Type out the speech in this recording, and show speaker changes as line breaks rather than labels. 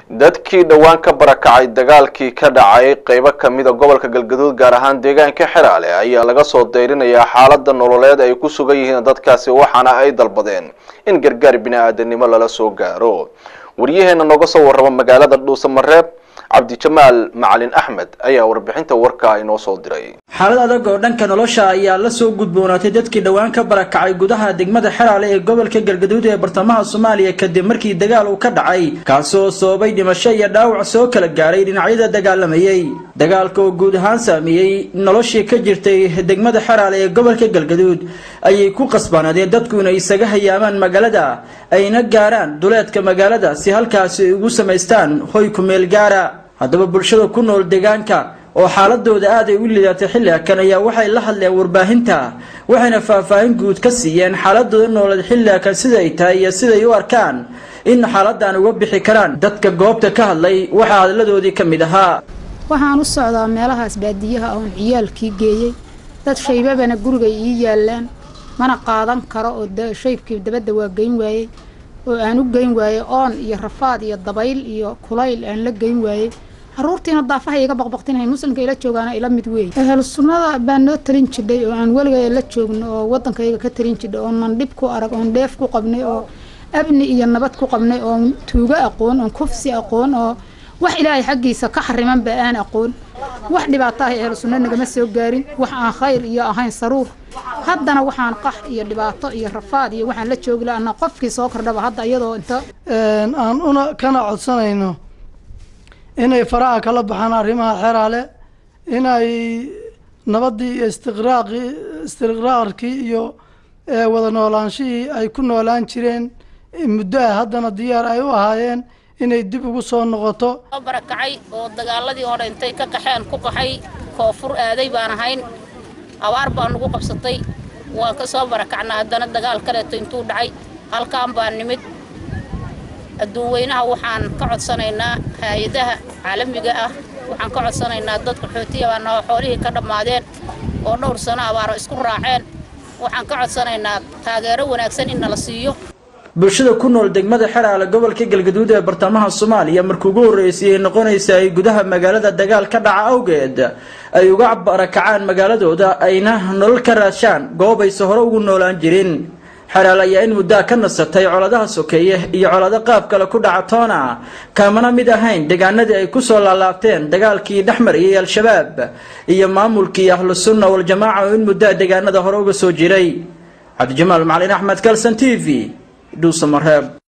dadkii dhowaan ka barakacay dagaalkii ka dhacay qeybo kamida gobolka galgaduud gaar ahaan deegaanka xeraale ayaa laga soo dayrinayaa xaalada nololeed ay ku sugan yihiin dadkaasi waxaana ay dalbadeen in gargaar bini-aadanimo lala soo gaaro waryaheena nooga soo warrama magaalada dhuusamareeb cabdijamaal macalin axmed ayaa warbixinta warkaa inoo soo diray
xaalad adag oo dhanka nolosha ayaa la soo gudboonaatay dadkii dhowaan ka barakacay gudaha degmada xeraale ee gobolka galgaduud ee bartamaha soomaaliya kadib markii dagaal uu ka dhacay kaasoo sababay dhimasho iyo dhaawac soo kala gaaray dhinacyada dagaalamayey dagaalka oo guud ahaan saameeyey noloshii ka jirtay degmada xeraale ee gobolka galgaduud ayay ku qasbaanaadeen dadku inay isaga hayaamaan magaalada ayna gaaraan duleedka magaalada si halkaasi ay ugu samaystaan hoy ku meel gaara haddaba bulshada ku nool deegaanka oo xaaladooda aad ay u liidatay xilliakan ayaa waxay la hadleen warbaahinta waxayna faahfaahin guud ka siiyeen xaaladooda nooled xilliakan sida ay tahay iyo siday u arkaan in xaaladan uga bixi karaan dadka goobta ka hadlay waxaa hadladoodii ka mid ahaa
waxaan u socdaa meelahaas baadiyaha oon ciyaalkii geeyey dad shaybabana gurigay ii yaalaan mana qaadan karo oo shaybkii dabadda waa geyn waayey oo aan u geyn waayey oon iyo rafaad iyo dabayl iyo kulayl aan la geyn waayey caruurtiina daafaha iga baqbaqtinahay muslimka ila joogaana ila mid weey ehel sunnada baan noo talin jidhay oo aan weligay la joogno oo waddankayga ka talin jidhay oonan dhib ku arag oon dheef ku qabnay oo abni iyo nabad ku qabnay oon tuugo aqoon oon kufsi aqoon oo wax ilaahay xaggiisa ka xarimanba aan aqoon wax dhibaato ah ehel sunno nagama soo gaarin wax aan khayr iyo ahayn saruur haddana waxaan qax iyo dhibaato iyo rafaad iyo waxaan la joogi laana qofkii soo kordhaba hadda iyadoo inta
aan una kana codsanayno inay faraha kala baxaan arrimaha xeraale inay nabaddii iyo istiqraaqi istiqraarkii iyo wada noolaanshihii ay ku noolaan jireen muddo ah haddana diyaar ay u ahaayeen inay dib ugu soo noqoto
barakacay oo dagaaladii hore intay ka qaxeen ku qaxay koonfur aaday baan ahayn abaar baa nagu qabsatay waan ka soo barakacnaa haddana dagaal kaleeto intuu dhacay halkaan baan nimid adduun weynaha waxaan ka codsanaynaa hay-adaha caalamiga ah waxaan ka codsanaynaa dadka xootiya baa naho xoolihii ka dhammaadeen oo dhowr sano abaaro isku raaceen waxaan ka codsanaynaa taageero wanaagsan in nala siiyo
bulshada ku nool degmada xeraale gobolka galgaduud ee bartamaha soomaaliya markii ugu horreysay ay noqonaysa ay gudaha magaalada dagaal ka dhaca awgeed ay uga barakacaan magaaladooda ayna nolol ka raashaan goob ayse hore ugu noolaan jirin xeraal ayaa in muddaa ka nasatay coladaha sokeeye iyo colado qaab kale ku dhaca toona kaamana mid ahayn deegaanadii ay kusoo laalaabteen dagaalkii dhexmariyay al-shabaab iyo maamulkii ahlu sunna waljamaaca oo in muddaa deegaanada hore uga soo jiray cabdijamaal macalin axmed kalson t v dhuusamareeb